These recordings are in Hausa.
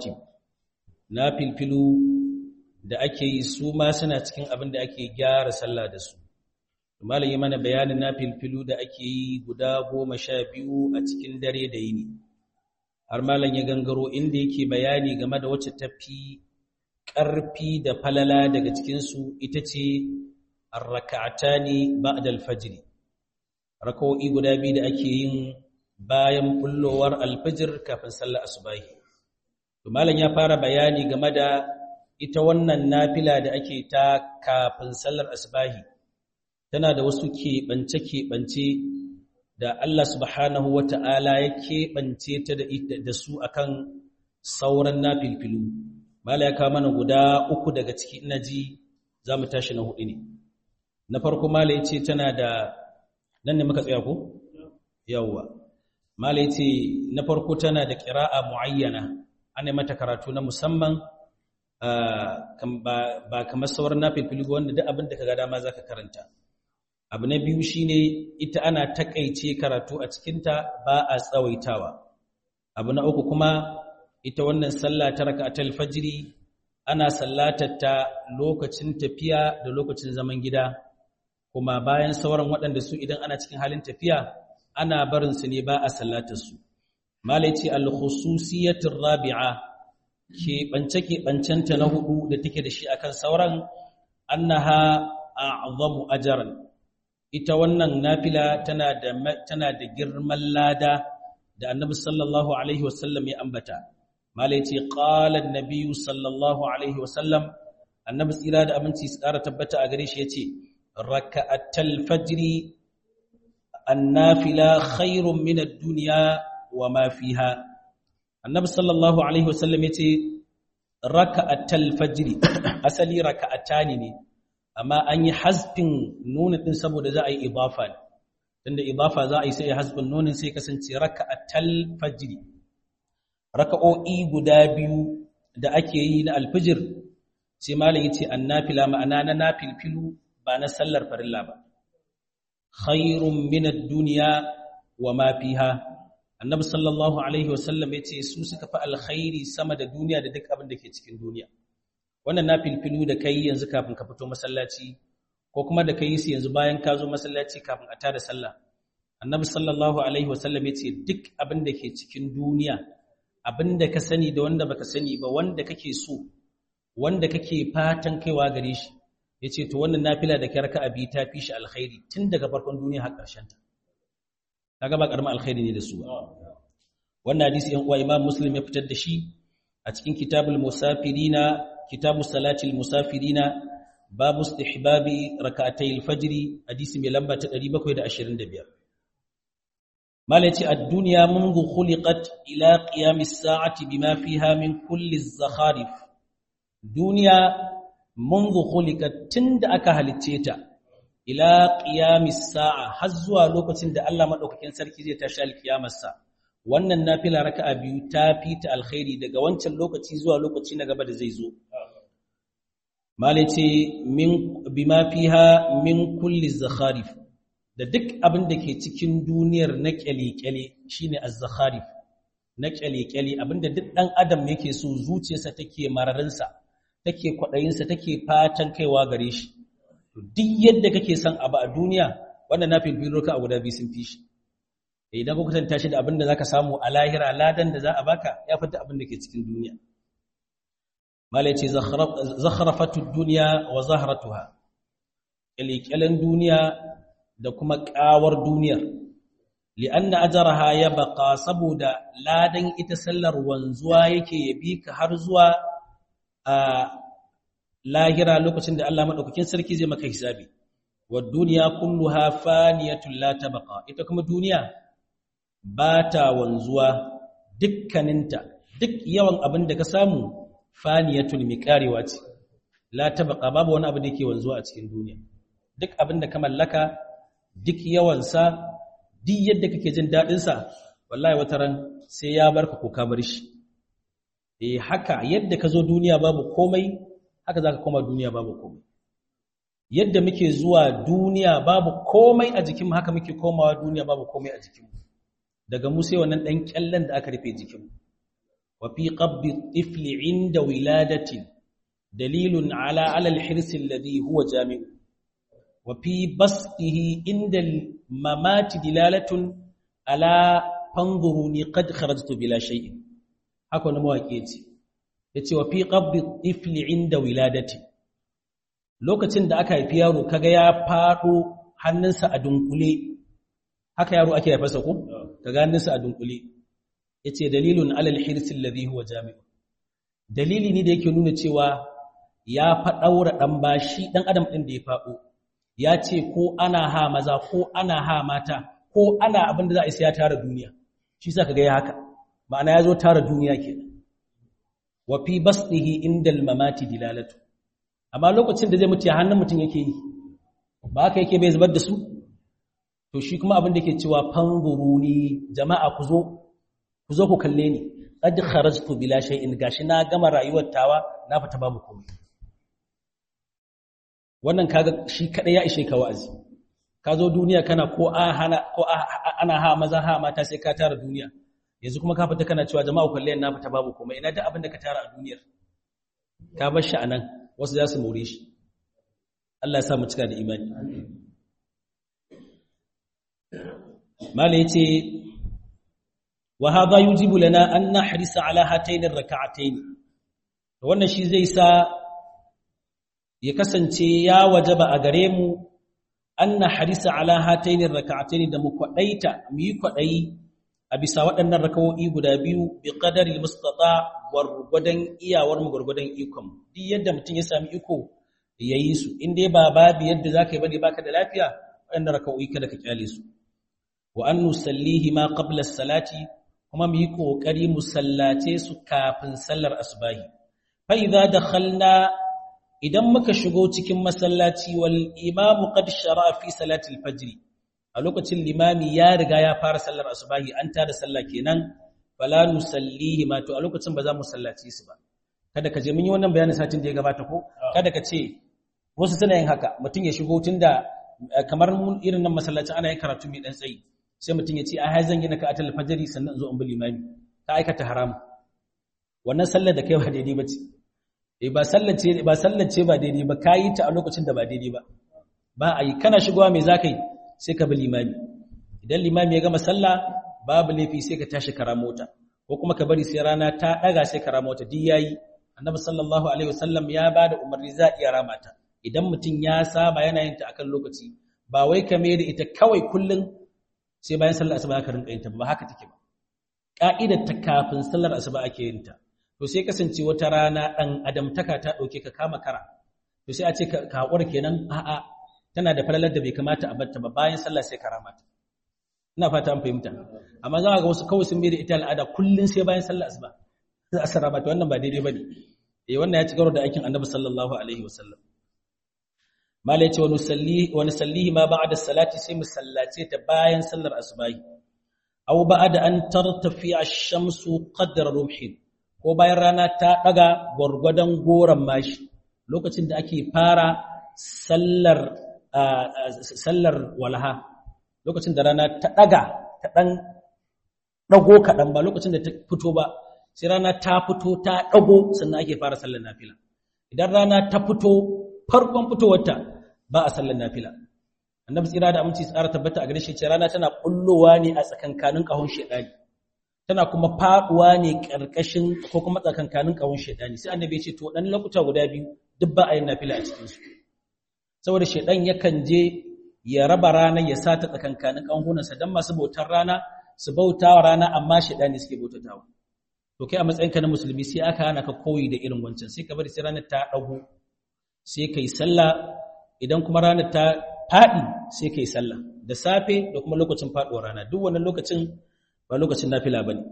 rawatib na filfilu da ake yi su ma suna cikin abin da ake gyara sallah da su malam yi mana bayanin na filfilu da ake yi guda goma sha biyu a cikin dare da yini har malam ya gangaro inda yake bayani game da wacce tafi ƙarfi da falala daga cikinsu ita ce arraka'atani ba'da al-fajr raka'o'i guda biyu da ake yin bayan bullowar al-fajr kafin sallar asubahi to malam ya fara bayani game da ita wannan nafila da ake ta kafin sallar asubahi tana da wasu keɓance keɓance da Allah subhanahu wata'ala ya keɓance ta da su akan sauran nafilfilu mala ya kawo mana guda uku daga ciki ina ji za mu tashi na hudu ne na farko mala ya ce tana da nan ne muka tsaya ko? yawwa mala ya ce na farko tana da ƙira'a mu'ayyana ana mata karatu na musamman ba kamar sauran na filfili wanda duk abin da ka ga dama za ka karanta abu na biyu shine ita ana takaice karatu a cikinta ba a tsawaitawa abu na uku kuma ita wannan sallah ta raka'atul fajri ana sallatar ta lokacin tafiya da lokacin zaman gida kuma bayan sauran waɗanda su idan ana cikin halin tafiya ana barin su ne ba a sallatar su malai ce al-khususiyatur rabi'a ke bance ke bancenta na hudu da take da shi akan sauran annaha a'zamu ajran ita wannan nafila tana da tana da girman lada da annabi sallallahu alaihi wasallam ya ambata mala yace qala an-nabi sallallahu alaihi wasallam annabi tsira da abinci tsara tabbata a gare shi yace raka'atul fajri an-nafila khairun min ad-dunya wa ma fiha annabi sallallahu alaihi wasallam yace raka'atul fajri asali raka'atani ne amma an yi hasbin nuna din saboda za a yi idafa ne tunda idafa za a yi sai ya hasbin nunin sai kasance raka'atul fajri raka'o'i guda biyu da ake yi na alfijir sai malam yace annafila ma'ana na nafilfilu ba na sallar farilla ba khairun min ad-dunya wa ma fiha annabi sallallahu alaihi wasallam yace su suka fi alkhairi sama da duniya da duk abin da ke cikin duniya wannan nafilfilu da kai yanzu kafin ka fito masallaci ko kuma da kai su yanzu bayan ka zo masallaci kafin a tada sallah annabi sallallahu alaihi wasallam yace duk abin da ke cikin duniya abin da ka sani da wanda baka sani ba wanda kake so wanda kake fatan kaiwa gare shi yace to wannan nafila da kai raka'a bi ta fi shi alkhairi tun daga farkon duniya har ƙarshen ta kaga ba karamin alkhairi ne da su ba wannan hadisi yan uwa imam muslim ya fitar da shi a cikin kitabul musafirina kitabu salatil musafirina babu istihbabi rak'atayil fajri hadisi mai lamba ta 725 malaci ad-dunya mundu khuliqat ila qiyamis sa'ati bima fiha min kulli az-zakharif duniya mundu khuliqat tunda aka halicce ta ila qiyamis sa'a har zuwa lokacin da Allah madaukakin sarki zai tashi al-qiyamar sa wannan nafila raka'a biyu ta fita alkhairi daga wancan lokaci zuwa lokaci na gaba da zai zo malai ce min bima fiha min kulli zakharif da duk abin da ke cikin duniyar na kyale-kyale shine az-zakharif na kyale-kyale abinda duk dan adam yake so zuciyarsa take mararinsa take kwadayinsa take fatan kaiwa gare shi duk yadda kake son abu a duniya wannan na filfilo ka a guda biyu sun fi shi idan ka kwatanta shi da abin da zaka samu a lahira ladan da za a baka ya fita abin da ke cikin duniya malai ce zakharafatud dunya wa zahratuha kyalkyalen duniya da kuma kawar duniyar li'anna ajraha ya baqa saboda ladan ita sallar wanzuwa yake yabi ka har zuwa a lahira lokacin da Allah madaukakin sarki zai maka hisabi wa dunya kulluha faniyatun la tabqa ita kuma duniya ba ta wanzuwa dukkaninta duk yawan abin da ka samu faniyatun mi karewa ce la tabqa babu wani abu da yake wanzuwa a cikin duniya duk abin da ka mallaka duk yawansa duk yadda kake jin dadin sa wallahi wata ran sai ya barka ko ka bar shi eh haka yadda ka zo duniya babu komai haka zaka koma duniya babu komai yadda muke zuwa duniya babu komai a jikinmu haka muke komawa duniya babu komai a jikinmu daga mu sai wannan dan kyallen da aka rufe jikinmu wa fi qabdi at-tifl 'inda wiladatin dalilun 'ala 'ala al-hirs alladhi huwa jami'u wa fi basdihi 'inda al-mamati dilalatun 'ala fanzuruni qad kharajtu bila shay'in haka wani mawaƙi ce yace wa fi qabdi at-tifl 'inda wiladatin lokacin da aka haifi yaro kaga ya fado hannunsa a dunkule haka yaro ake haifarsa ko kaga hannunsa a dunkule yace dalilun alal hirsil ladhi huwa jami'u dalili ne da yake nuna cewa ya fa daura dan bashi dan adam din da ya fado ya ce ko ana ha maza ko ana ha mata ko ana abin da za a isa ya tara duniya shi sa kaga ya haka ma'ana ya zo tara duniya kenan wa fi basdihi indal mamati dilalatu amma lokacin da zai mutu ya hannun mutum yake yi ba haka yake bai zubar da su to shi kuma abin da ke cewa fanzuruni jama'a ku zo ku zo ku kalle ni qad kharajtu bila shay'in gashi na gama rayuwar tawa na fita babu komai wannan kaga shi kadai ya ishe ka wa'azi ka zo duniya kana ko a hana ko ana ha maza ha mata sai ka tara duniya yanzu kuma ka fita kana cewa jama'a ku kalle na fita babu komai ina da abin da ka tara a duniyar ka bar shi anan wasu za su more shi Allah ya sa mu cika da imani mala yace wa hadha yujibu lana an nahrisa ala hatayn ar-rak'atayn wannan shi zai sa ya kasance ya wajaba a gare mu an nahrisa ala hatayn ar-rak'atayn da mu kwadaita mu yi kwadayi a bisa waɗannan rakawo'i guda biyu bi qadari mustata gwargwadon iyawar mu gwargwadon ikon duk yadda mutum ya sami iko yayi su in dai ba babu yadda zaka yi bane baka da lafiya waɗannan rakawo'i kada ka kyale su wa an nusallihi ma qabla salati kuma mu yi kokari mu sallace su kafin sallar asbahi fa idza dakhalna idan muka shigo cikin masallaci wal imamu qad shara'a fi salati al-fajr a lokacin limami ya riga ya fara sallar asubahi an tada sallah kenan fala nusallihi ma to a lokacin ba za mu sallaci su ba kada ka je mun yi wannan bayanin satin da ya gabata ko kada ka ce wasu suna yin haka mutum ya shigo tunda kamar mun irin nan masallacin ana yin karatu mai dan tsayi sai mutum ya ce a hai zan yi na ka'atul fajri sannan zo in bi limami ka aikata haram wannan sallar da kai ba daidai ba ce eh ba sallar ce ba sallar ce ba daidai ba kayi ta a lokacin da ba daidai ba ba a yi kana shigowa me zaka yi sai ka bi limami idan limami ya gama sallah babu laifi sai ka tashi kara mota ko kuma ka bari sai rana ta daga sai kara mota duk yayi annabi sallallahu alaihi wasallam ya bada umarni za iya ramata idan mutum ya saba yana yin ta akan lokaci ba wai ka mai da ita kawai kullun sai bayan sallar asuba ka rinka yin ta ba haka take ba ka'idar ta kafin sallar asuba ake yin ta to sai kasance wata rana dan adamtaka ta dauke ka kama kara to sai a ce ka hakura kenan a'a tana da falalar da bai kamata a batta ba bayan sallah sai karamata ina fata an fahimta amma za ga wasu kawai sun bai da ita al'ada kullun sai bayan sallah asuba za a sarrafa ta wannan ba daidai bane eh wannan ya ci garo da aikin annabi sallallahu alaihi wasallam mala yace wa nusalli wa nusallihi ma ba'da salati sai mu sallace ta bayan sallar asubahi aw ba'da an tartafi ash-shamsu qadra rumhin ko bayan rana ta daga gwargwadon goran mashi lokacin da ake fara sallar sallar walaha lokacin da rana ta daga ta dan dago kadan ba lokacin da ta fito ba sai rana ta fito ta dago sannan ake fara sallar nafila idan rana ta fito farkon fitowarta ba a sallar nafila annabi tsira da aminci tsara tabbata a gare shi ce rana tana kullowa ne a tsakankanin kahon shedani tana kuma faduwa ne karkashin ko kuma tsakankanin kahon shedani sai annabi ya ce to dan lokuta guda biyu duk ba a yin nafila a cikin su saboda shedan yakan je ya raba rana ya sata tsakankanin kahunansa dan masu bautar rana su bautawa rana amma shedani suke bautatawa to kai a matsayinka na musulmi sai aka hana ka koyi da irin wancan sai ka bari sai ranar ta dago sai kai sallah idan kuma ranar ta faɗi sai kai sallah da safe da kuma lokacin faɗuwar rana duk wannan lokacin ba lokacin nafila bane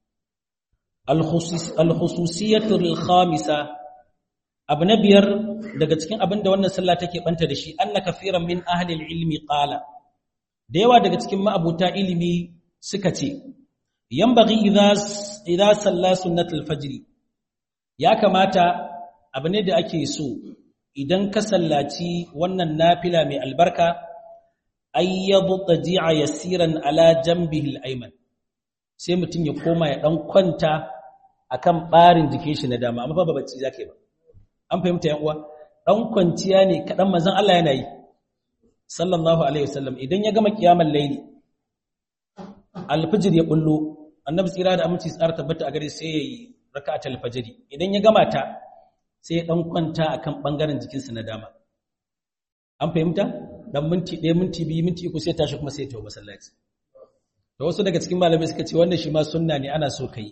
al-khususiyatu al-khamisa abu na biyar daga cikin abin da wannan sallah take banta da shi anna kafiran min ahli al-ilmi qala da yawa daga cikin ma'abuta ilimi suka ce yanbaghi idza idza salla sunnatul fajr ya kamata abu ne da ake so idan ka sallaci wannan nafila mai albarka ayyadu taji'a yasiran ala jambihi al-ayman sai mutum ya koma ya dan kwanta akan barin jikin shi na dama amma ba bacci zake ba an fahimta yan uwa dan kwanciya ne kadan manzon Allah yana yi sallallahu alaihi wasallam idan ya gama kiyamar laili alfijir ya bullo annabi tsira da aminci tsara tabbata a gare sai yayi raka'atul fajri idan ya gama ta sai ya dan kwanta akan bangaren jikinsa na dama an fahimta dan minti 1 minti 2 minti 3 sai tashi kuma sai ya tawo masallaci da wasu daga cikin malamai suka ce wannan shi ma sunna ne ana so kai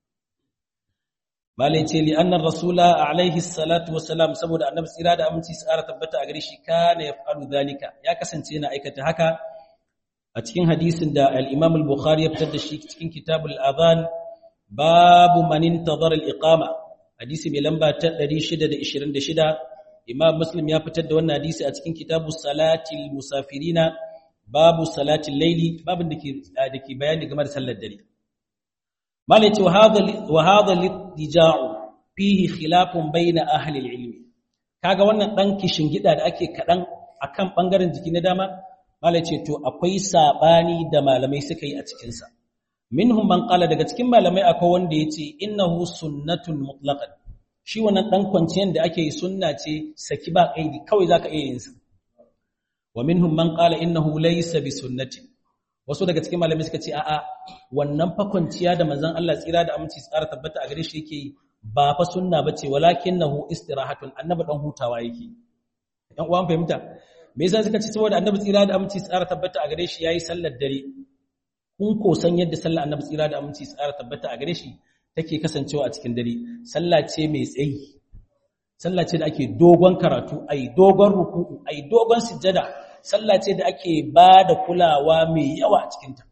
malai ce li annar rasula alaihi salatu wassalam saboda annabi tsira da aminci tsara tabbata a gare shi kana yaf'alu zalika ya kasance yana aikata haka a cikin hadisin da al-Imam al-Bukhari ya fitar da shi cikin kitabul adhan babu man intazara al-iqama hadisi mai lamba ta 626 Imam Muslim ya fitar da wannan hadisi a cikin kitabus salatil musafirina babu salatin laili babin da ke da ke bayani game da sallar dare malai ce wa hadha litija'u fihi khilafun bayna ahli al-ilm kaga wannan dan kishin gida da ake kadan akan bangaren jiki na dama malai ce to akwai sabani da malamai suka yi a cikin sa minhum man qala daga cikin malamai akwai wanda yace innahu sunnatun mutlaqan shi wannan dan kwanciyar da ake yi sunna ce saki ba kaidi kawai zaka iya yin sa wa minhum man qala innahu laysa bi sunnati wasu daga cikin malamai suka ce a'a wannan fa kwanciya da manzon Allah tsira da aminci tsara tabbata a gare shi yake ba fa sunna bace walakinahu istirahatun annabi dan hutawa yake dan uwan fahimta me yasa suka ce saboda annabi tsira da aminci tsara tabbata a gare shi yayi sallar dare kun ko san yadda sallar annabi tsira da aminci tsara tabbata a gare shi take kasancewa a cikin dare sallah ce mai tsayi sallah ce da ake dogon karatu ai dogon ruku'u ai dogon sujjada sallah ce da ake ba da kulawa mai yawa a cikinta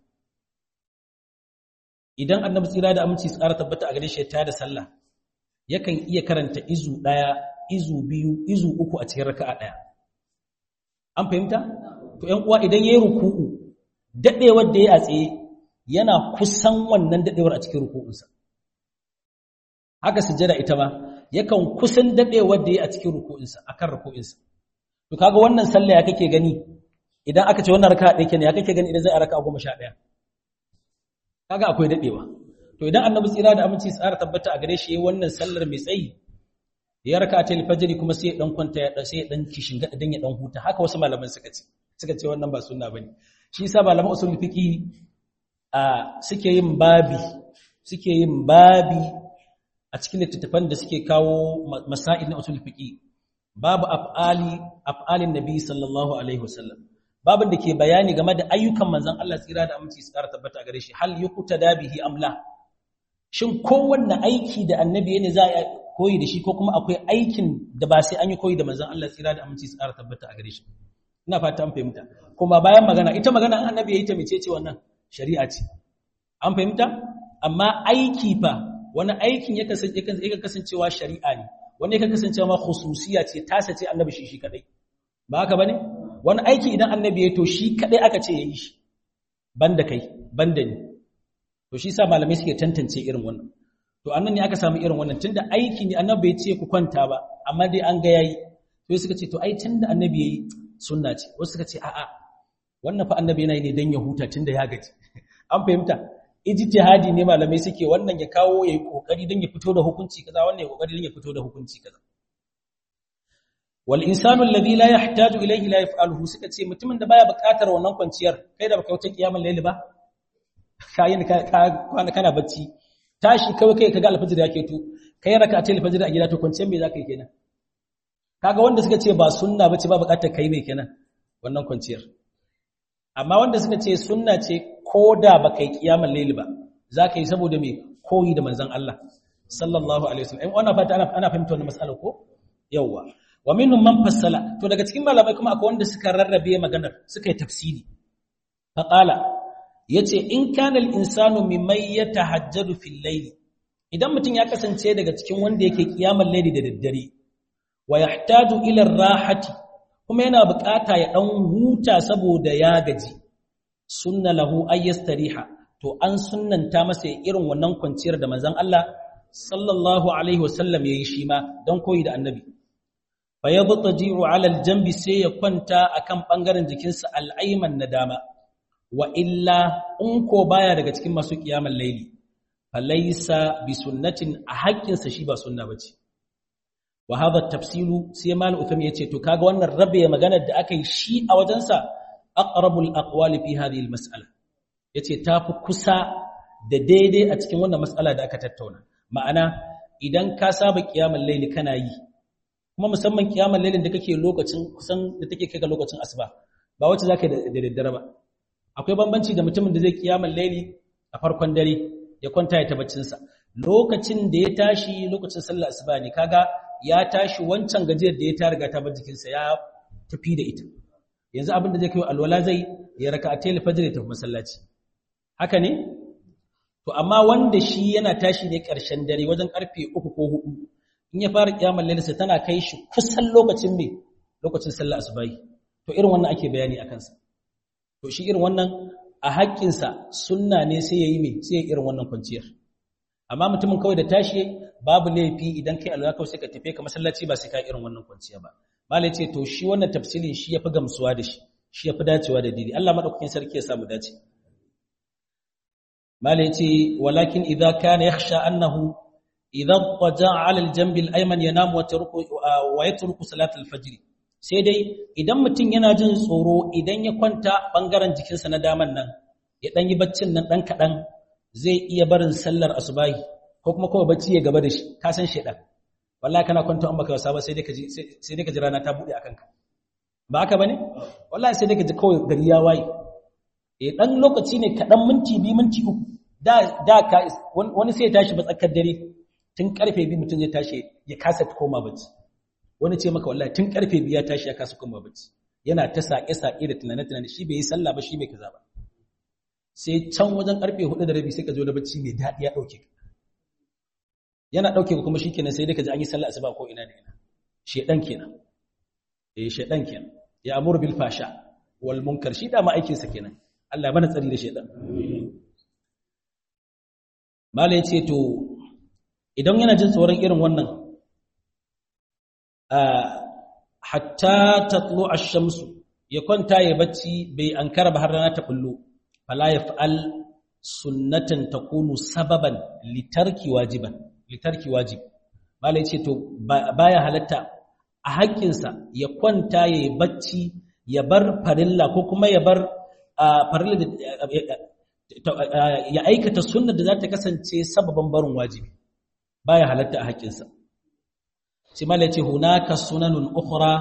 idan annabi tsira da aminci tsara tabbata a gare shi ta da sallah yakan iya karanta izu ɗaya izu biyu izu uku a cikin raka'a ɗaya an fahimta to ƴan uwa idan yayi ruku'u dadewar da ya a tsaye yana kusan wannan dadewar a cikin ruku'unsa haka sujjada ita ma yakan kusan dadewar da ya a cikin ruku'unsa akan ruku'unsa to kaga wannan sallah ya kake gani idan aka ce wannan raka'a ɗaya kenan ya kake gani idan zai a raka'a goma sha ɗaya kaga akwai dadewa to idan annabi tsira da aminci tsara tabbata a gare shi yayin wannan sallar mai tsayi ya raka'a ta fajr kuma sai ya dan kwanta ya dan sai ya dan kishin gada dan ya dan huta haka wasu malaman suka ce suka ce wannan ba sunna bane shi yasa malaman usul fiqi a suke yin babi suke yin babi a cikin littattafan da suke kawo masail na usul fiqi babu af'ali af'alin nabi sallallahu alaihi wasallam babin da ke bayani game da ayyukan manzon Allah tsira da aminci tsara tabbata gare shi hal yuqtada bihi amla shin kowanne aiki da annabi ne za a koyi da shi ko kuma akwai aikin da ba sai an yi koyi da manzon Allah tsira da aminci tsara tabbata a gare shi ina fata an fahimta kuma bayan magana ita magana an annabi yayi ta mecece wannan shari'a ce an fahimta amma aiki fa wani aikin ya kasance ya kasancewa shari'a ne wanda ya kasancewa ma khususiya ce tasa ce annabi shi shi kadai ba haka bane wani aiki idan annabi ya to shi kadai aka ce yayi shi banda kai banda ni to shi sa malamai suke tantance irin wannan to annan ne aka samu irin wannan tunda aiki ne annabi ya ce ku kwanta ba amma dai an ga yayi to suka ce to ai tunda annabi yayi sunna ce wasu suka ce a'a wannan fa annabi yana yi ne dan ya huta tunda ya gaji an fahimta ijtihadi ne malamai suke wannan ya kawo yayi kokari dan ya fito da hukunci kaza wannan ya kokari dan ya fito da hukunci kaza wal insanu alladhi la yahtaju ilayhi la yaf'aluhu suka ce mutumin da baya buƙatar wannan kwanciyar kai da baka wuce kiyamul layli ba kayin ka kwana kana bacci tashi kawai kai kaga alfajir yake to kai rak'atul fajr a gida to kwanciyar me zaka yi kenan kaga wanda suka ce ba sunna bace ba buƙatar kai me kenan wannan kwanciyar amma wanda suka ce sunna ce koda baka yi kiyamul layli ba zaka yi saboda me koyi da manzon Allah sallallahu alaihi wasallam ai wannan fata ana ana fahimta wannan mas'alar ko yawa wa minhum man fassala to daga cikin malamai kuma akwai wanda suka rarrabe maganar suka yi tafsiri faqala yace in kana al-insanu mimman yatahajjadu fil layli idan mutum ya kasance daga cikin wanda yake kiyamar layli da daddare wa yahtaju ila rahati kuma yana bukata ya dan huta saboda ya gaji sunna lahu ayyastariha to an sunnanta masa irin wannan kwanciyar da manzon Allah sallallahu alaihi wasallam yayi shi ma dan koyi da annabi fayadtaji'u 'ala al-janbi sai ya kwanta akan bangaren jikinsa al-ayman na dama wa illa in ko baya daga cikin masu kiyamar laili falaisa bi sunnatin a haƙƙinsa shi ba sunna bace wa hadha tafsilu sai mal utham yace to kaga wannan rabe maganar da aka yi shi a wajensa aqrabul aqwali fi hadhihi almas'ala yace tafi kusa da daidai a cikin wannan mas'ala da aka tattauna ma'ana idan ka saba kiyamul layli kana yi kuma musamman kiyamul laylin da kake lokacin kusan da take kai ga lokacin asuba ba wacce zaka da daddare ba akwai bambanci da mutumin da zai kiyamul layli a farkon dare ya kwanta ya tabbacin sa lokacin da ya tashi lokacin sallar asuba ne kaga ya tashi wancan gajiyar da ya ta riga ta bar jikinsa ya tafi da ita yanzu abin da zai kai alwala zai ya raka a tele fajr ya tafi masallaci haka ne to amma wanda shi yana tashi ne ƙarshen dare wajen karfe uku ko hudu in ya fara kiyamar lalisa tana kai shi kusan lokacin me lokacin sallah asubahi to irin wannan ake bayani a kansa to shi irin wannan a haƙƙinsa sunna ne sai ya yi me sai ya irin wannan kwanciyar amma mutumin kawai da tashi babu laifi idan kai alwala kawai sai ka tafi ka masallaci ba sai ka irin wannan kwanciya ba malai ce to shi wannan tafsirin shi yafi gamsuwa da shi shi yafi dacewa da didi Allah madaukakin sarki ya samu dace malai ce walakin idza kana yakhsha annahu idza taja'a 'ala al-janb al-ayman yanamu wa yatruku wa yatruku salat al-fajr sai dai idan mutum yana jin tsoro idan ya kwanta bangaren jikinsa na daman nan ya dan yi baccin nan dan kadan zai iya barin sallar asubahi ko kuma kawai bacci ya gaba da shi ka san shedan wallahi kana kwanta an baka wasa ba sai dai ka ji sai dai ka ji rana ta bude akan ka ba haka bane wallahi sai dai ka ji kawai gari ya waye eh dan lokaci ne kadan minti bi minti uku da da ka wani sai ya tashi ba tsakar dare tun karfe bi mutum zai tashi ya kasa koma bacci wani ce maka wallahi tun karfe bi ya tashi ya kasa koma bacci yana ta sake sake da tunane tunane shi bai yi sallah ba shi bai kaza ba sai can wajen karfe hudu da rabi sai ka zo da bacci mai daɗi ya ɗauke yana ɗauke kuma shi kenan sai dai ka ji an yi sallah asuba ko ina da ina shedan kenan eh shedan kenan ya amuru bil fasha wal munkar shi da ma aikin sa kenan Allah ya bana tsari da shedan mala yace to idan yana jin tsoron irin wannan hatta tatlu ash-shamsu ya kwanta ya bacci bai ankara ba har rana ta bullo fala yaf'al sunnatan takunu sababan litarki wajiban litarki wajib mala yace to baya halatta a haƙƙinsa ya kwanta ya yi bacci ya bar farilla ko kuma ya bar farilla ya aikata sunnar da za ta kasance sababan barin wajibi baya halatta a haƙƙinsa sai mala yace hunaka sunanun ukhra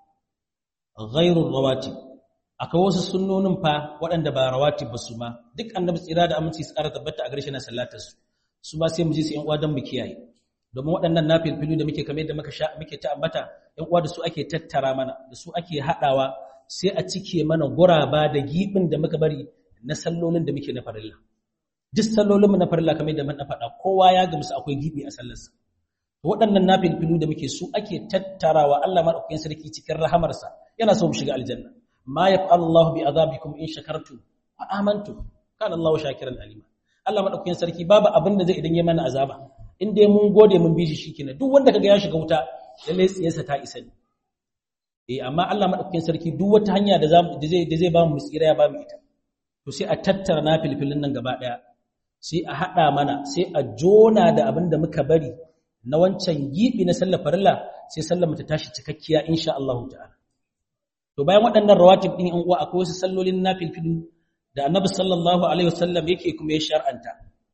ghairu rawatib akwai wasu sunnonin fa waɗanda ba rawatib ba su ma duk annabi tsira da aminci su ƙara tabbata a garshe na sallatar su su ba sai mu ji su ƴan uwa don mu kiyaye domin waɗannan nafilfilu da muke kamar yadda muka sha muke ta ambata ƴan uwa da su ake tattara mana da su ake haɗawa sai a cike mana guraba da gibin da muka bari na sallolin da muke na farilla duk sallolin mu na farilla kamar yadda mun faɗa kowa ya gamsu akwai gibi a sallarsa waɗannan nafilfilu da muke su ake tattarawa Allah madaukakin sarki cikin rahamarsa yana so mu shiga aljanna ma yaf'alu Allahu bi azabikum in shakartum wa amantum kana Allahu shakiran alima Allah madaukakin sarki babu abin da zai idan ya mana azaba in dai mun gode mun bi shi shikenan duk wanda kaga ya shiga wuta lalle tsiyarsa ta isa ne eh amma Allah madaukakin sarki duk wata hanya da da zai da zai ba mu tsira ya ba mu ita to sai a tattara na filfilin nan gaba daya sai a hada mana sai a jona da abin da muka bari na wancan gibi na sallar farilla sai sallar mu ta tashi cikakkiya insha Allah ta'ala to bayan waɗannan rawatib din in uwa akwai wasu sallolin na filfilu da Annabi sallallahu alaihi wasallam yake kuma ya shar'anta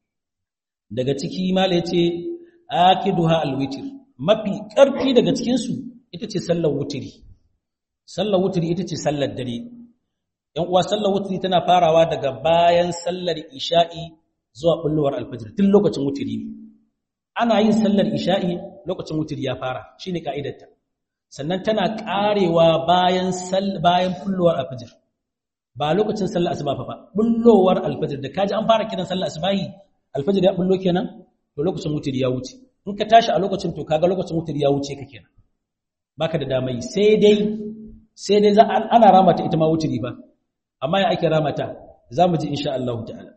daga ciki mala yace akiduha alwitr mafi karfi daga cikin su ita ce sallar wutiri sallar wutiri ita ce sallar dare yan uwa sallar wutiri tana farawa daga bayan sallar isha'i zuwa bullowar alfajir tun lokacin wutiri ne ana yin sallar isha'i lokacin wutiri ya fara shine ka'idarta sannan tana karewa bayan bayan bullowar alfajir ba lokacin sallar asuba fa ba bullowar alfajir da kaji an fara kiran sallar asubahi alfajir ya bullo kenan to lokacin wutiri ya wuce in ka tashi a lokacin to kaga lokacin wutiri ya wuce ka kenan baka da damai sai dai sai dai za ana ramata ita ma wutiri ba amma ya ake ramata zamu ji insha Allah ta'ala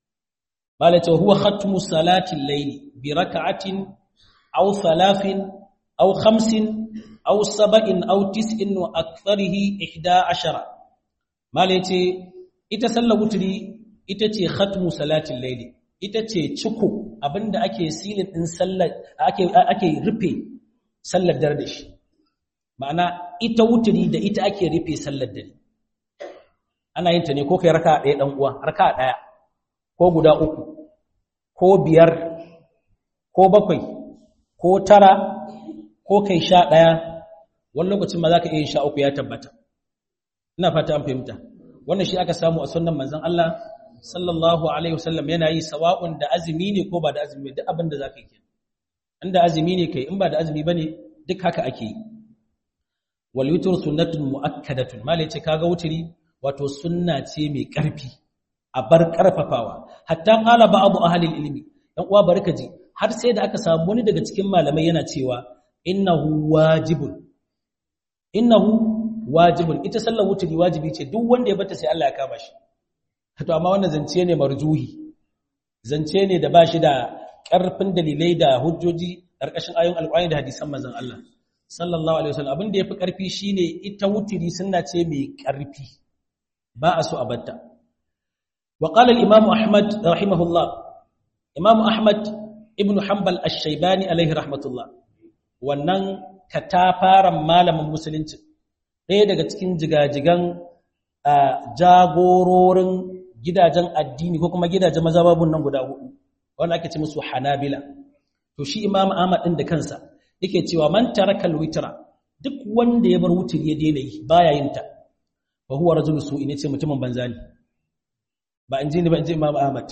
malaka huwa khatmu salati al-layli bi rak'atin aw thalathin aw khamsin aw sab'in aw tis'in wa aktharihi 11 malaka ita sallar wutiri ita ce khatmu salatin layli ita ce ciko abinda ake silin din sallar ake ake rufe sallar dare da shi ma'ana ita wuturi da ita ake rufe sallar dare ana yin ta ne ko kai raka ɗaya ɗan uwa raka ɗaya ko guda uku ko biyar ko bakwai ko tara ko kai sha ɗaya wani lokacin ma za ka iya sha uku ya tabbata ina fata an fahimta wannan shi aka samu a sunan manzon Allah sallallahu alaihi wasallam yana yi sawa'un da azumi ne ko ba da azumi duk abin da za ka yi inda azumi ne kai in ba da azumi bane duk haka ake yi wal witr sunnatun muakkadatun malai ce kaga wuturi wato sunna ce mai ƙarfi a bar ƙarfafawa hatta qala ba'd ahli ilmi dan uwa barka ji har sai da aka samu wani daga cikin malamai yana cewa innahu wajibun innahu wajibun ita sallar wuturi wajibi ce duk wanda ya bata sai Allah ya kama shi to amma wannan zance ne marjuhi zance ne da ba shi da ƙarfin dalilai da hujjoji ƙarƙashin ayoyin alƙur'ani da hadisan manzon Allah sallallahu alaihi wasallam abin da yafi ƙarfi shine ita wuturi sunna ce mai ƙarfi ba a so a batta wa qala al-imam ahmad rahimahullah imam ahmad ibn hanbal ash-shaybani alaihi rahmatullah wannan katafaran malamin musulunci ɗaya daga cikin jigajigan jagororin gidajen addini ko kuma gidajen mazhababun nan guda hudu wanda ake ce musu hanabila to shi imam ahmad din da kansa yake cewa man taraka al-witra duk wanda ya bar wuturi ya daina yi baya yin ta fa huwa rajulu su'i ne ce mutumin banza ne ba in ji ni ba in ji Imam Ahmad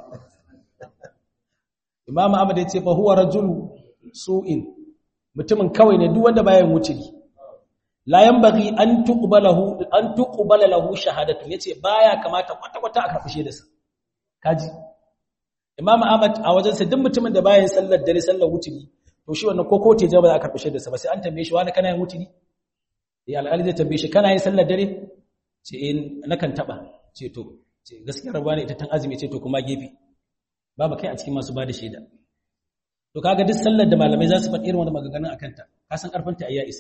Imam Ahmad ya ce fa huwa rajulu su'in mutumin kawai ne duk wanda baya yin wuturi la yanbaghi an tuqbalahu an tuqbala lahu shahadatu yace baya kamata kwata kwata a karbi da sa kaji Imam Ahmad a wajen sa duk mutumin da baya yin sallar dare sallar wuturi to shi wannan ko kote ja ba za a karbi da sa ba sai an tambaye shi wani kana yin wuturi ya al'ali zai tambaye shi kana yin sallar dare ce in nakan taba ce to ce gaskiya rabuwa ne ita tan azumi ce to kuma gefe babu kai a cikin masu bada shaida to kaga duk sallar da malamai za su faɗi irin wani maganganun akan ta ka san karfin ta ayya isa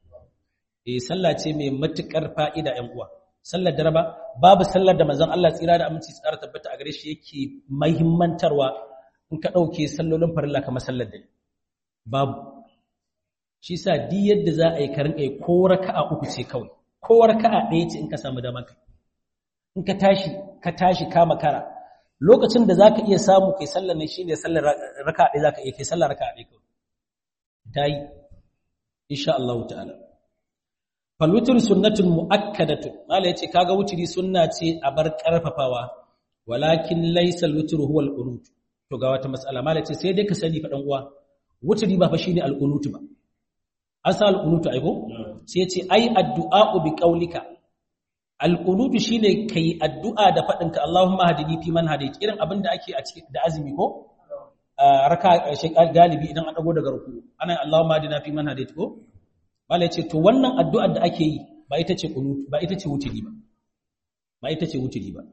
eh sallah ce mai matukar fa'ida ƴan uwa sallar dare ba babu sallar da manzon Allah tsira da aminci tsara tabbata a gare shi yake muhimmantarwa in ka dauke sallolin farilla kamar sallar dare babu shi sa di yadda za a yi karin kai ko raka'a uku ce kawai ko raka'a ɗaya ce in ka samu dama kai in ka tashi ka tashi kama kara lokacin da zaka iya samu kai sallar nan shine sallar raka'a ɗaya zaka iya kai sallar raka'a ɗaya kawai dai insha Allah ta'ala fal witr sunnatun muakkadatun mala yace kaga wutri sunna ce a bar karfafawa walakin laysa al witr huwa al qunut to ga wata mas'ala mala yace sai dai ka sani fa dan uwa wutri ba fa shine al qunut ba asal qunutu aibo sai yace ai addu'a bi qaulika al qunutu shine kai addu'a da fadin ka Allahumma hadini fi man hadait irin abinda ake a cikin da azumi ko raka shi galibi idan an dago daga ruku ana Allahumma hadina fi man hadait ko wala yace to wannan addu'ar da ake yi ba ita ce qunutu ba ita ce wutri ba ba ita ce wutri ba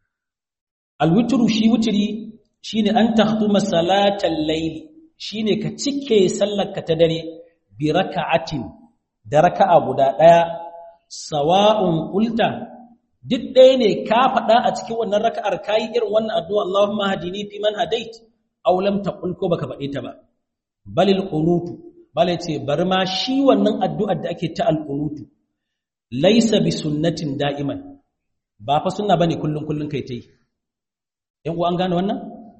al witru shi wutri shine an tahtuma salatal layl shine ka cike sallar ka ta dare bi raka'atin da raka'a guda ɗaya sawa'un qulta duk ɗaya ne ka faɗa a cikin wannan raka'ar kai irin wannan addu'a Allahumma hadini fi man hadait aw lam taqul ko baka faɗe ta ba balil qunutu bale ce bari ma shi wannan addu'ar da ake ta al-qunutu laysa bi sunnatin da'iman ba fa sunna bane kullun kullun kai tai yan uwa an gane wannan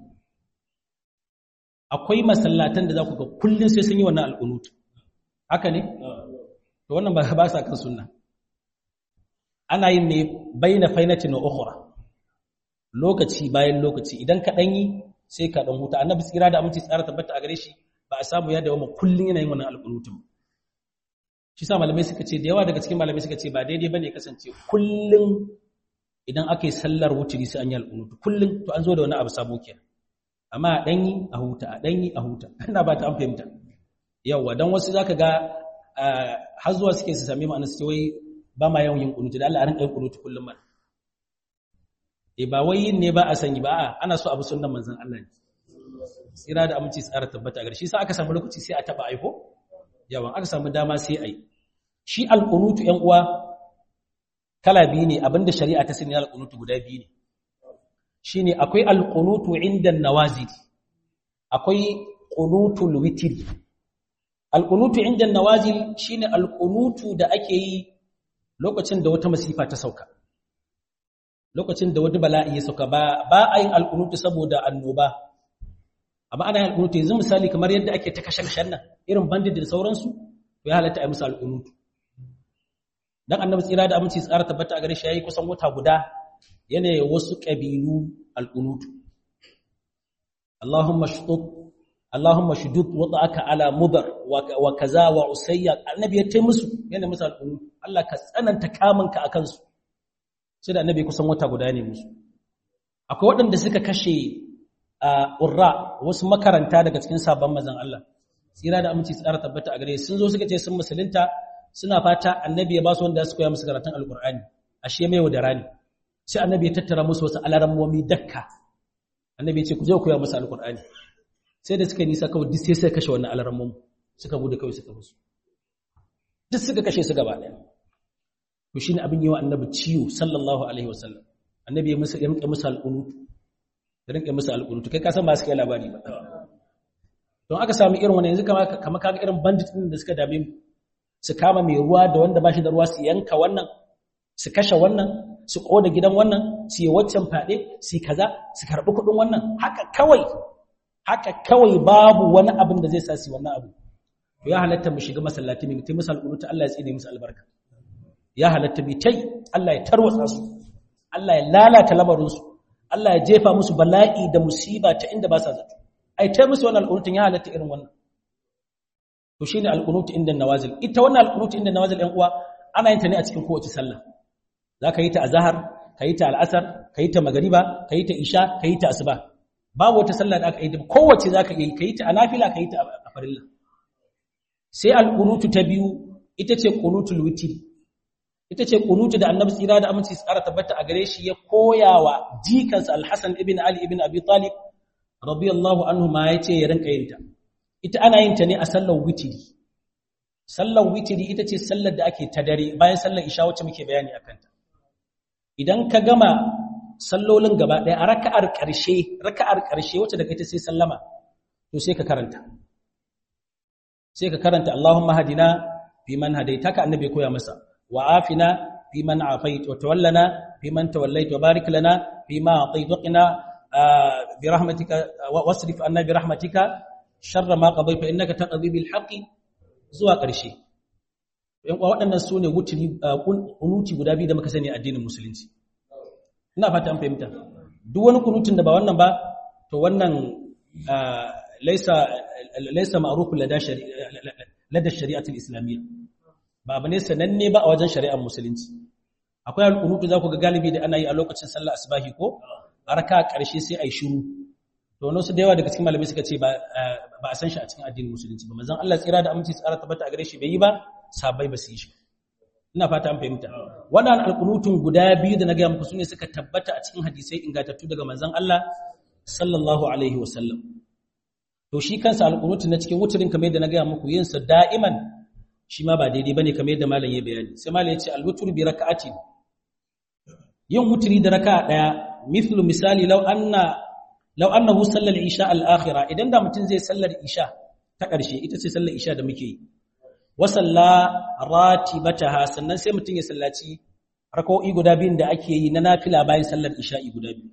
akwai masallatan da za ku ga kullun sai sun yi wannan al-qunutu haka ne to wannan ba ba sa kan sunna ana yin ne baina fainatin wa ukhra lokaci bayan lokaci idan ka dan yi sai ka dan huta annabi tsira da aminci tsara tabbata a gare shi ba a samu ya dawo mu kullun yana yin wannan alqunutun shi sa malamai suka ce da yawa daga cikin malamai suka ce ba daidai bane kasance kullun idan aka yi sallar wuturi sai an yi alqunutu kullun to an zo da wani abu sabo kenan amma a dan yi a huta a dan yi a huta ina ba ta an fahimta yawa don wasu zaka ga har zuwa suke su sami ma'anar su wai ba ma yawan yin kunutu da Allah a rinka yin kunutu kullum ma e ba wai yin ne ba a sanyi ba a ana so abu sunnan manzon Allah ne tsira da aminci tsara tabbata a shi sa aka samu lokaci sai a taba aiko yawan aka samu dama sai ai shi alqunutu yan uwa kala biyu ne abinda shari'a ta sani alqunutu guda biyu ne shine akwai alqunutu inda nawazil akwai qunutul witr alqunutu inda nawazil shine alqunutu da ake yi lokacin da wata masifa ta sauka lokacin da wani bala'i ya sauka ba ba a yin alqunutu saboda annoba amma ana yin alqunutu yanzu misali kamar yadda ake ta kashe kashen nan irin bandit da sauransu to ya halatta a yi musu alqunutu dan annabi tsira da aminci tsara tabbata a gare shi yayi kusan wata guda yana wasu kabilu alqunutu Allahumma shudud Allahumma shudud wada'aka ala mudar wa kaza wa usayya annabi ya tai musu yana musu alqunutu Allah ka tsananta kamunka akan su sai da annabi kusan wata guda ne musu akwai waɗanda suka kashe urra wasu makaranta daga cikin sabon mazan Allah tsira da aminci tsara tabbata a gare sun zo suka ce sun musulunta suna fata annabi ya ba su wanda su koya musu karatun alkur'ani ashe mai da rani sai annabi ya tattara musu wasu alarammomi dakka annabi ya ce ku je koya musu alkur'ani sai da suka nisa kawai duk sai sai kashe wannan alarammomi suka gudu kawai suka musu duk suka kashe su gaba ɗaya to shine abin yawa annabi ciwo sallallahu alaihi wasallam annabi ya musu yanke musu alqunutu ya rinke musu alqunutu kai ka san ba su kai labari ba don aka samu irin wannan yanzu kama kama kaga irin bandit din da suka dame mu su kama mai ruwa da wanda ba shi da ruwa su yanka wannan su kashe wannan su koda gidan wannan su yi waccan fade su kaza su karbi kudin wannan haka kawai haka kawai babu wani abin da zai sa su wannan abu to ya halatta mu shiga masallaci ne mutum misal kunuta Allah ya tsine musu albarka ya halatta bi tai Allah ya tarwatsa su Allah ya lalata lamarin su Allah ya jefa musu bala'i da musiba ta inda ba sa zato ai tai musu wannan alqunutun ya halatta irin wannan to shine alqunut inda nawazil ita wannan alqunut inda nawazil ɗan uwa ana yin ta ne a cikin kowace sallah zaka yi ta azhar kayi ta al'asar kayi ta magriba kayi ta isha kayi ta asuba babu wata sallah da aka yi kowace zaka yi kayi ta a nafila kayi ta a farilla sai alqunutu ta biyu ita ce qunutul witr ita ce qunutu da annabi tsira da aminci tsara tabbata a gare shi ya koyawa jikansa al-hasan ibn ali ibn abi talib radiyallahu anhu ma yace ya rinka yin ta ita ana yin ta ne a sallar witiri sallar witiri ita ce sallar da ake ta dare bayan sallar isha wacce muke bayani akan ta idan ka gama sallolin gaba ɗaya a raka'ar ƙarshe raka'ar ƙarshe wacce daga ita sai sallama to sai ka karanta sai ka karanta Allahumma hadina fi man hadaita ka annabi koya masa wa afina fi man afait wa tawallana fi man tawallait wa barik lana fi ma atait wa qina bi rahmatika wasrif anna bi rahmatika sharra ma qadayta innaka taqdi bil haqqi zuwa ƙarshe yan uwa waɗannan sune wuturi kunuti guda biyu da muka sani addinin musulunci ina fata an fahimta duk wani kunutun da ba wannan ba to wannan laisa laisa ma'rufun lada lada shari'atul islamiyya ba abu ne sananne ba a wajen shari'ar musulunci akwai alƙunutu za ku ga galibi da ana yi a lokacin sallah asbahi ko a raka ƙarshe sai a yi shiru to wani su da yawa daga cikin malamai suka ce ba a san shi a cikin addinin musulunci ba manzon Allah tsira da aminci tsara tabbata a gare shi bai yi ba sabai ba su yi shi ina fata an fahimta wannan alƙunutun guda biyu da na ga muku sune suka tabbata a cikin hadisai ingantattu daga manzon Allah sallallahu alaihi wasallam to shi kansa alƙunutu na cikin wuturin kamar yadda na ga muku yin sa da'iman shi ma ba daidai bane kamar yadda malam ya bayani sai malam ya ce alwutur bi raka'atin yin wuturi da raka'a daya mithlu misali law anna law annahu sallal isha al-akhira idan da mutum zai sallar isha ta ƙarshe ita ce sallar isha da muke yi wa salla ratibataha sannan sai mutum ya sallaci rak'o'i guda biyun da ake yi na nafila bayan sallar isha'i guda biyu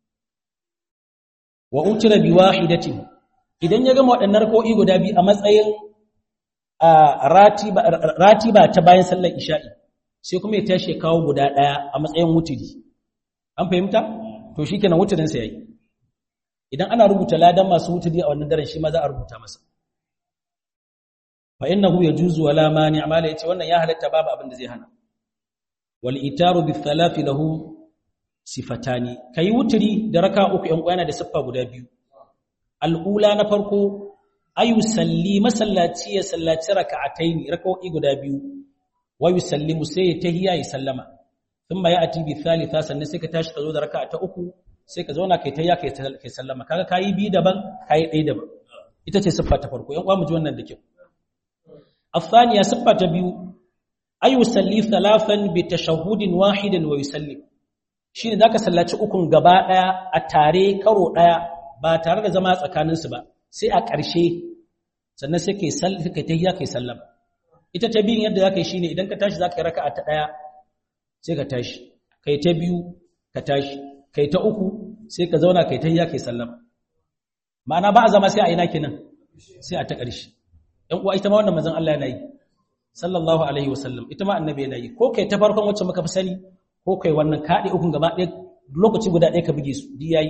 wa utira bi wahidatin idan ya gama waɗannan rak'o'i guda biyu a matsayin ratiba ratiba ta bayan sallar isha'i sai kuma ya tashi kawo guda ɗaya a matsayin wuturi an fahimta to shikenan wuturin sa yayi idan ana rubuta ladan masu wuturi a wannan daren shi ma za a rubuta masa fa innahu yajuzu wala mani amala yace wannan ya halatta babu abin da zai hana wal itaru bi thalathi lahu sifatani kai wuturi da raka uku yan kwana da siffa guda biyu al'ula na farko ayu salli masallaci ya sallaci raka'ataini raka'o'i guda biyu wa yusallimu sai ya tahiyya ya sallama thumma ya'ti bi thalitha sannan sai ka tashi ka zo da raka'a ta uku sai ka zauna kai tahiyya kai kai sallama kaga kai bi daban kai dai daban ita ce siffa ta farko yan uwa mu ji wannan da kyau الثانية صفة بيو أي يصلي ثلاثا بتشهد واحد ويسلم shine zaka sallaci ukun gaba daya a tare karo daya ba tare da zama tsakanin su ba sai a ƙarshe sannan sai kai sallah kai tahiyya kai sallama ita ta biyun yadda zaka yi shine idan ka tashi zaka yi raka'a ta daya sai ka tashi kai ta biyu ka tashi kai ta uku sai ka zauna kai tahiyya kai sallama ma'ana ba a zama sai a ina kenan sai a ta ƙarshe ɗan uwa ita ma wannan manzon Allah yana yi sallallahu alaihi wasallam ita ma annabi yana yi ko kai ta farkon wacce muka fi sani ko kai wannan kaɗe ukun gaba ɗaya lokaci guda ɗaya ka buge su di yayi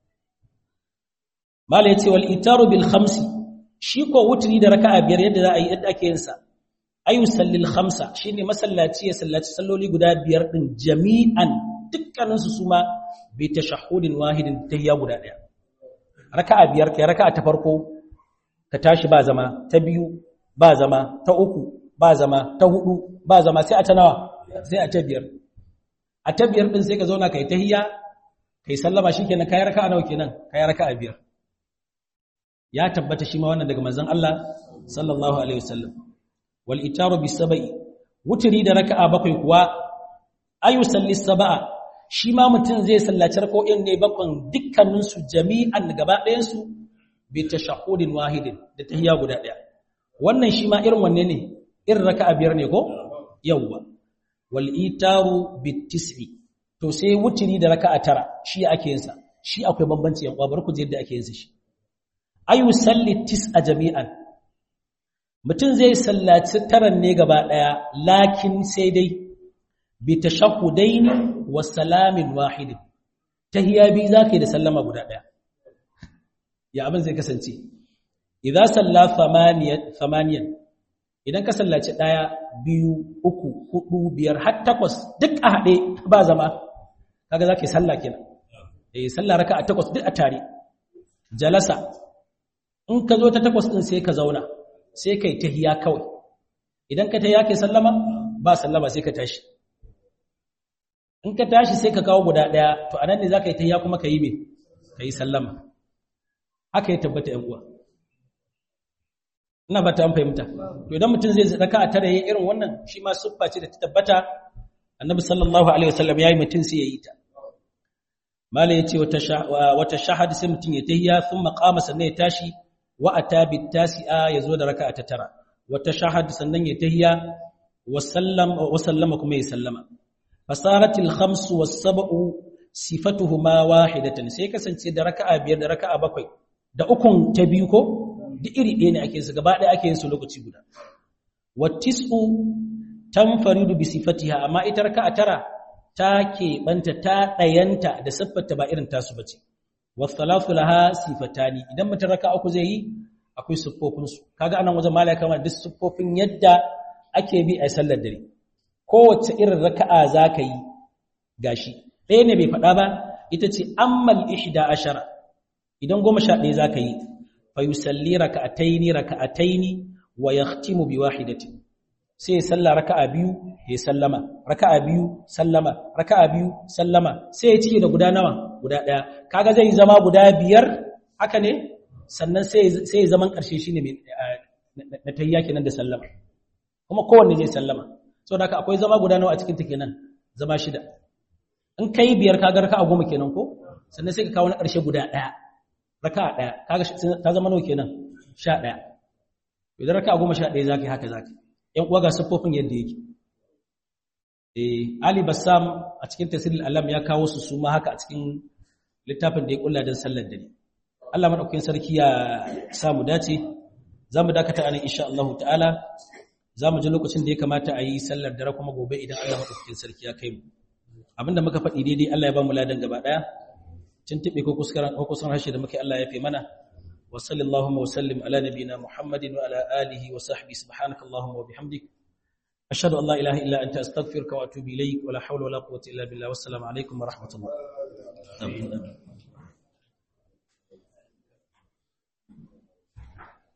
mala yace wal itaru bil khamsi shi ko wutri da raka'a biyar yadda za a yi yadda ake yin sa ayu sallil khamsa shine masallaci ya sallaci salloli guda biyar din jami'an dukkanin su suma bi tashahhudin wahidin tahiyya guda ɗaya raka'a biyar kai raka'a ta farko ka tashi ba zama ta biyu ba zama ta uku ba zama ta hudu ba zama sai a ta nawa sai a ta biyar a ta biyar din sai ka zauna kai tahiyya kai sallama shikenan kai raka'a nawa kenan kai raka'a biyar ya tabbata shi ma wannan daga manzon Allah sallallahu alaihi wasallam wal itaru bis sab'i wutri da raka'a bakwai kuwa ayu salli sab'a shi ma mutum zai sallaci raka'o'in ne bakwan dukkanin su jami'an gaba ɗayan su bi tashahhudin wahidin da tahiyya guda ɗaya wannan shi ma irin wanne ne irin raka'a biyar ne ko yawwa wal itaru bit tis'i to sai wutri da raka'a tara shi ake yin sa shi akwai bambanci yan uwa barku je yadda ake yin sa shi ayu salli tis'a jami'an mutum zai sallaci taran ne gaba daya lakin sai dai bi tashahhudaini wa salamin wahid tahiyya bi zakai da sallama guda daya ya abin zai kasance idza salla thamaniyan idan ka sallaci daya biyu uku hudu biyar har takwas duk a hade ba zama kaga zakai salla kenan eh salla raka'a takwas duk a tare jalasa in ka zo ta takwas ɗin sai ka zauna sai ka yi tahiya kawai idan ka tahiya kai sallama ba sallama sai ka tashi in ka tashi sai ka kawo guda ɗaya to anan ne za ka yi tahiya kuma ka yi me ka yi sallama haka ya tabbata ‘yan uwa ina ba ta an fahimta to idan mutum zai raka a tare irin wannan shi ma siffa ce da ta tabbata annabi sallallahu alaihi wasallam ya yi mutum sai ya yi ta mala ya ce wata shahad sai mutum ya tahiya sun maƙama sannan ya tashi wa ata bitasi'a yazo da raka'a ta tara wa tashahhad sannan ya tahiyya wa sallam wa sallama kuma ya sallama fasaratil khamsu was sab'u sifatuhuma wahidatan sai kasance da raka'a biyar da raka'a bakwai da ukun ta biyu ko duk iri ɗaya ne ake su gaba ɗaya ake yin su lokaci guda wa tis'u tanfaridu bi sifatiha amma ita raka'a tara ta keɓanta ta ɗayanta da siffarta ba irin tasu bace wasalatu laha sifatani idan mutum raka uku zai yi akwai siffofin su kaga anan wajen malaka kamar duk siffofin yadda ake bi a sallar dare kowace irin raka'a zaka yi gashi ɗaya ne bai faɗa ba ita ce ammal ihda ashara idan goma sha ɗaya zaka yi fa yusalli raka'ataini raka'ataini wa yahtimu bi wahidatin sai salla raka'a biyu ya sallama raka'a biyu sallama raka'a biyu sallama sai ya cike da guda nawa guda daya kaga zai zama guda biyar haka ne sannan sai sai zaman karshe shine mai na tayya kenan da sallama kuma kowanne zai sallama saboda haka akwai zama guda nawa a cikin ta kenan zama shida in kai biyar kaga raka'a goma kenan ko sannan sai ka kawo na karshe guda daya raka'a daya kaga ta zama nawa kenan 11 idan raka'a goma 11 zaka yi haka zaka yi ‘yan uwa ga siffofin yadda yake. Ali Bassam a cikin tasirin alam ya kawo su suma haka a cikin littafin da ya kulla don sallar dare. Allah maɗaukakin sarki ya samu dace, za mu dakata anan insha Allah ta'ala, za mu ji lokacin da ya kamata a yi sallar dare kuma gobe idan Allah maɗaukakin sarki ya kai mu. Abinda muka faɗi daidai Allah ya ba mu ladan gaba ɗaya, cin tiɓe ko kusan harshe da muke Allah ya fi mana. وصلى اللهم وسلم على نبينا محمد وعلى آله وصحبه سبحانك اللهم وبحمدك أشهد أن لا إله إلا أنت أستغفرك وأتوب إليك ولا حول ولا قوة إلا بالله والسلام عليكم ورحمة الله